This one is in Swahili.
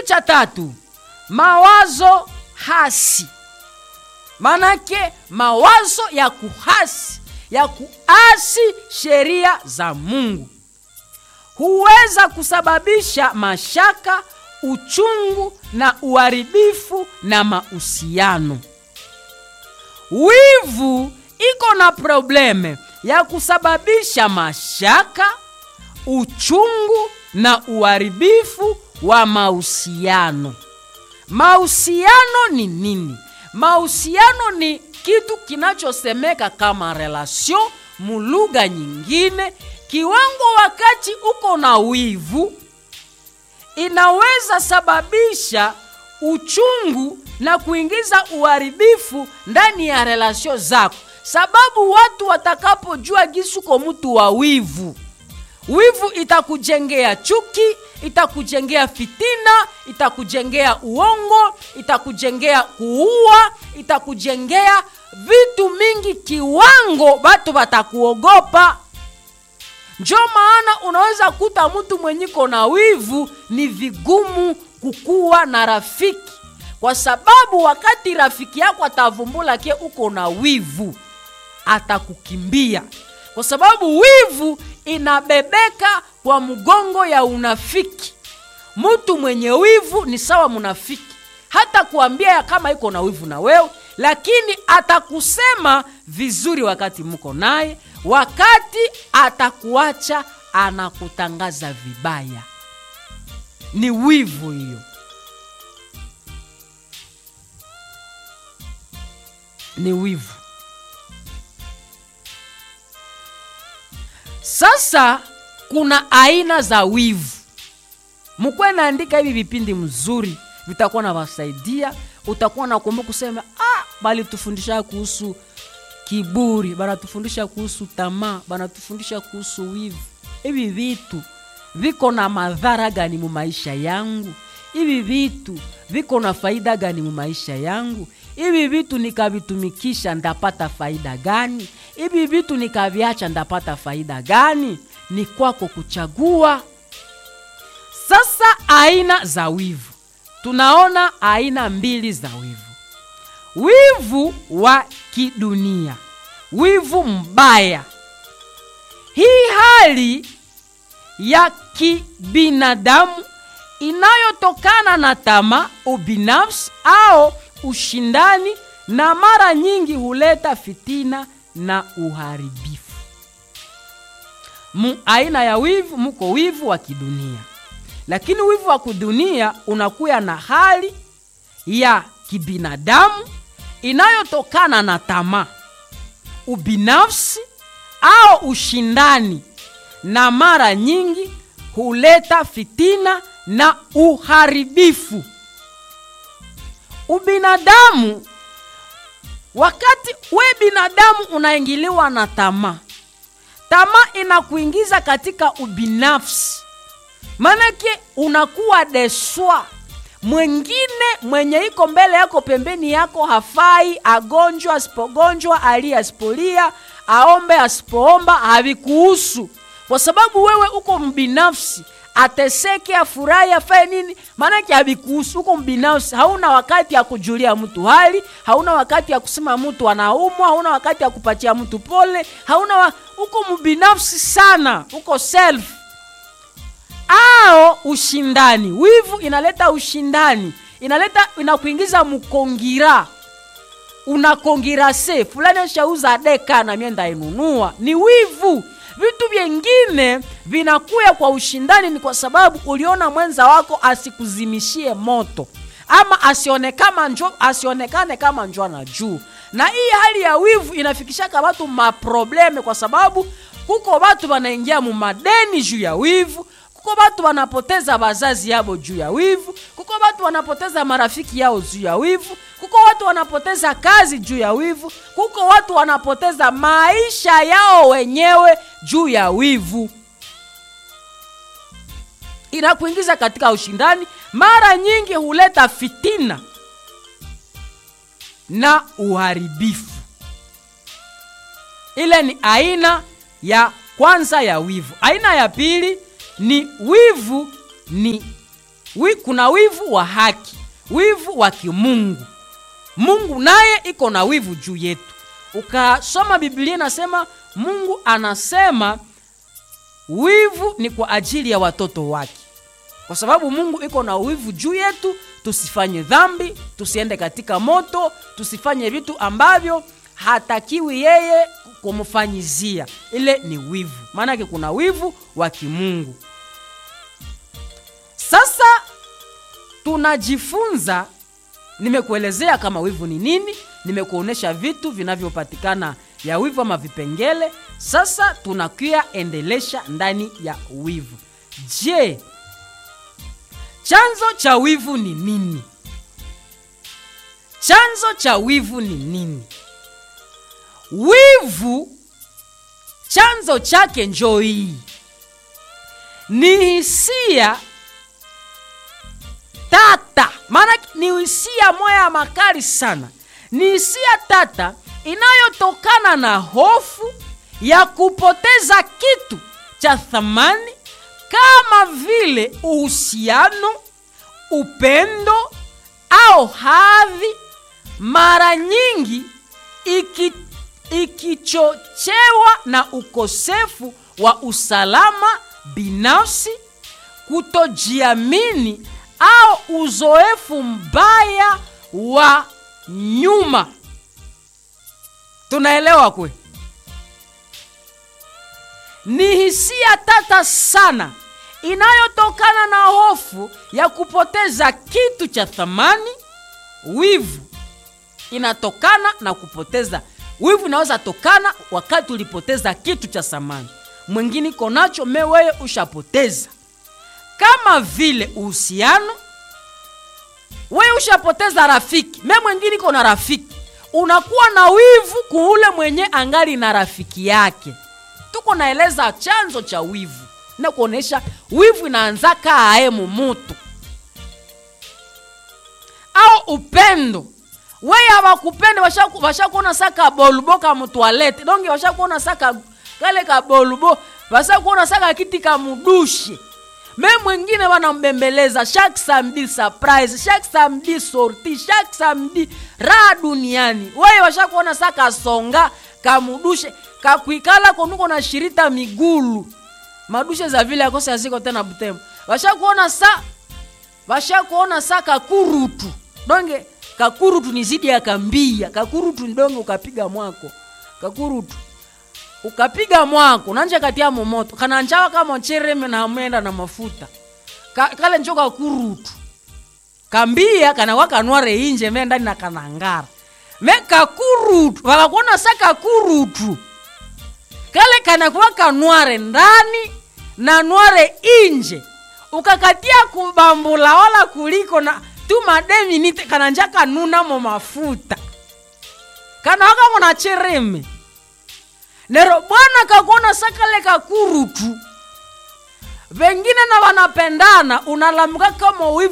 kitu cha tatu mawazo hasi manake mawazo ya kuhasi ya kuasi sheria za mungu huweza kusababisha mashaka uchungu na uharibifu na mahusiano wivu iko na probleme ya kusababisha mashaka uchungu na uharibifu wa mahusiano mahusiano ni nini mahusiano ni kitu kinachosemeka kama relation mulugha nyingine kiwango wakati uko na wivu inaweza sababisha uchungu na kuingiza uharibifu ndani ya relasio zako sababu watu watakapojua gisuko mtu wa wivu wivu itakujengea chuki itakujengea fitina itakujengea uongo itakujengea kuua itakujengea vitu mingi kiwango batu batakuogopa njo maana unaweza kuta mtu mwenyiko na wivu ni vigumu kukuwa na rafiki kwa sababu wakati rafiki yako atavumbula ke uko na wivu atakukimbia kwa sababu wivu inabebeka kwa mgongo ya unafiki mtu mwenye wivu ni sawa munafiki hata kuambia kama iko na wivu na wewe lakini atakusema vizuri wakati mko naye wakati atakuacha anakutangaza vibaya ni wivu hiyo ni wivu sasa kuna aina za wivu mkuwe naandika hivi vipindi mzuri vitakuwa navasaidia utakuwa nakumbuka kusema ah, balitufundisha kuhusu kiburi banatufundisha kuhusu tamaa banatufundisha kuhusu wivu hivi vitu viko na madhara gani mu maisha yangu hivi vitu viko na faida gani mu maisha yangu hivi vitu nikavitumikisha ndapata faida gani hivi vitu nikaviacha ndapata faida gani ni kwako kuchagua sasa aina za wivu tunaona aina mbili za wivu wivu wa kidunia wivu mbaya hii hali ya kibinadamu inayotokana na tamaa ubinafsi au ushindani na mara nyingi huleta fitina na uharibifu mu aina ya wivu muko wivu wa kidunia lakini wivu wa kidunia unakuya na hali ya kibinadamu inayotokana na tamaa ubinafsi au ushindani na mara nyingi huleta fitina na uharibifu ubinadamu wakati we binadamu unaingiliwa na tamaa tamaa inakuingiza katika ubinafsi manake unakuwa deswa mwengine mwenye iko mbele yako pembeni yako hafai agonjwa asipogonjwa ali asipolia aombe asipoomba havikuhusu kwa sababu wewe uko mbinafsi ateseke afurahi afae nini maanake havikuhusu uko mbinafsi hauna wakati ya kujulia mtu hali hauna wakati ya kusema mtu anaumwa hauna wakati ya kupatia mtu pole hauna wa... uko mbinafsi sana uko self ao ushindani wivu inaleta ushindani inaleta inakuingiza mkongira unakongirase fulani ashauza deka na mie ndainunua ni wivu vitu vyengine vinakuya kwa ushindani ni kwa sababu uliona mwenza wako asikuzimishie moto ama asionekama njo, asionekane kama njo na juu na hii hali ya wivu inafikishaka watu maprobleme kwa sababu kuko watu wanaingia mumadeni juu ya wivu kuko watu wanapoteza wazazi yabo juu ya wivu kuko watu wanapoteza marafiki yao juu ya wivu kuko watu wanapoteza kazi juu ya wivu kuko watu wanapoteza maisha yao wenyewe juu ya wivu inakuingiza katika ushindani mara nyingi huleta fitina na uharibifu ile ni aina ya kwanza ya wivu aina ya pili ni wivu ni wi, kuna wivu wa haki wivu wa kimungu mungu naye iko na wivu juu yetu ukasoma biblia inasema mungu anasema wivu ni kwa ajili ya watoto wake kwa sababu mungu iko na wivu juu yetu tusifanye dhambi tusiende katika moto tusifanye vitu ambavyo hatakiwi yeye kumfanyizia ile ni wivu maanake kuna wivu wa kimungu sasa tunajifunza nimekuelezea kama wivu ni nini nimekuonyesha vitu vinavyopatikana ya wivu ama vipengele sasa tunakuya endelesha ndani ya wivu je chanzo cha wivu ni nini chanzo cha wivu ni nini wivu chanzo chake njoo hii ni hisia tata maana ni hisia moya ya makali sana ni hisia tata inayotokana na hofu ya kupoteza kitu cha thamani kama vile uhusiano upendo au hadhi mara nyingi iki, ikichochewa na ukosefu wa usalama binafsi kutojiamini au uzoefu mbaya wa nyuma tunaelewa kwe ni hisia tata sana inayotokana na hofu ya kupoteza kitu cha thamani wivu inatokana na kupoteza wivu inaweza tokana wakati ulipoteza kitu cha thamani mwingine iko nacho me weye ushapoteza kama vile uhusiano weye ushapoteza rafiki me mwingine iko na rafiki unakuwa na wivu kuule mwenye angali na rafiki yake tuko naeleza chanzo cha wivu na kuonesha wivu inaanza kaaye mumutu au upendo weye hawakupende washakuona sa kabolubo ka mutwalete donge washakuona sa kale kabolubo washakuona sa kakiti kamudushe me mwingine wanambembeleza chaque samedi surprise chaque samedi sorti chaque samedi raha duniani weye washakuona sa kasonga kamudushe kakwikala konuko na shirita migulu madushe za vile akose aziko tena butembo washakuona sa washakuona sa kakurutu donge kakurutu ni zidi ya kambia kakurutu ni donge ukapiga mwako kakurutu ukapiga mwako nanje katia momoto kananjawa kama chereme na amenda na mafuta Ka, kale njo kakurutu kambia kanawa kanware inje me ndani na kanangara me kakurutu wakakuona sa kakurutu kale kanakuwa kanware ndani na nware inje ukakatia kubambula wala kuliko na tu mademinite kananja kanuna mo mafuta kanawaka mona chereme nero bwana kakuona sakale kakurutu vengine na wanapendana unalamuka kama wivu